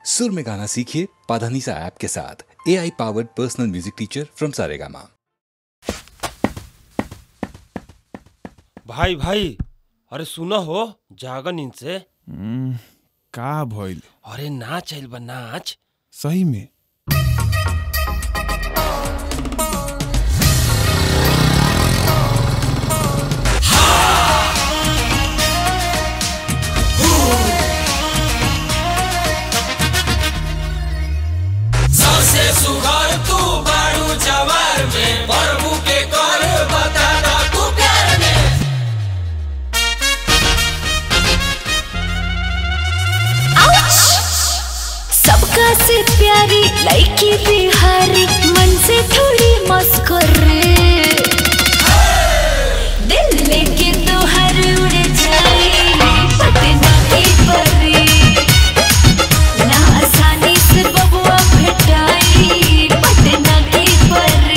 सुर में गाना सीखिए पाधानीसा ऐप के साथ A I powered personal music teacher from Saregama भाई भाई अरे सुनो हो जागा नींद से हम्म, का भइल अरे नाच आइल बा नाच सही में सबसे सुघर तू बाड़ू जवार में प्रभु के कर बता दा तू प्यार में सबका से प्यारी लड़की बिहारी मन से थोड़ी मस्कुर दिल लेके तो हर उड़ जाए पटना की परी ना आसानी से बबुआ भेटाई पटना की परी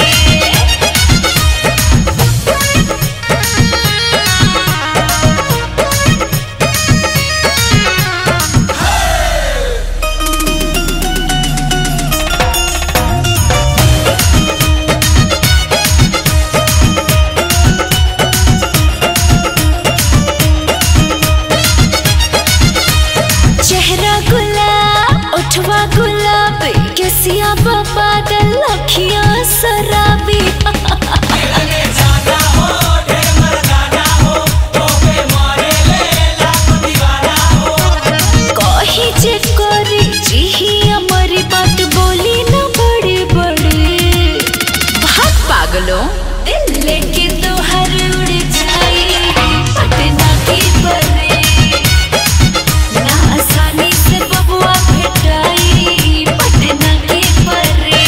चेहरा गुलाब उठवा गुलाब केसिया बादल अखियां शराबी लगे जाना हो ढेर मर्दाना हो तो पे मारे ले लाख दीवाना हो कही जे करी जिही हमारी बात बोली न बड़े बड़े भाग पागलों दिल लेके तो हर उड़ जाए पटना की परे ना आसानी से बबुआ भेटाई पटना की परे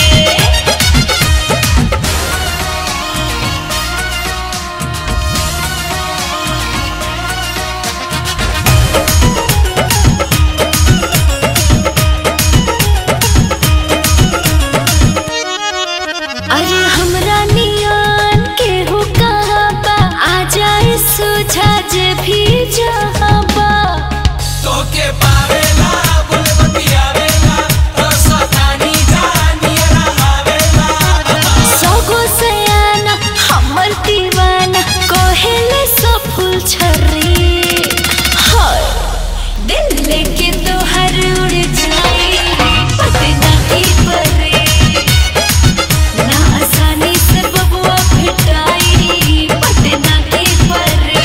अरे हमरा नियन के हो कहाँ बा आ जाए सुझा जे भी जहाँ बा तो के पावेला बुल बतियावेला तो सतानी जानी रहावेला सगो सयाना हमर दीवाना कहेले सब फूल छर्री हाय दिल लेके तो हर उड़ जाए पटना की परे ना आसानी से बबुआ भेटाई पटना की परे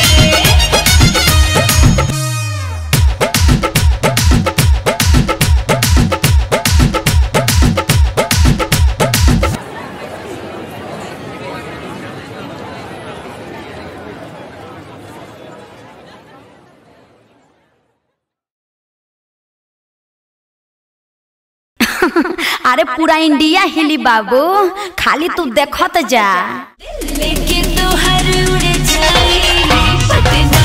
अरे पूरा इंडिया हिली बाबू खाली तू देखत जा लेके तो हर उड़ जाए पटना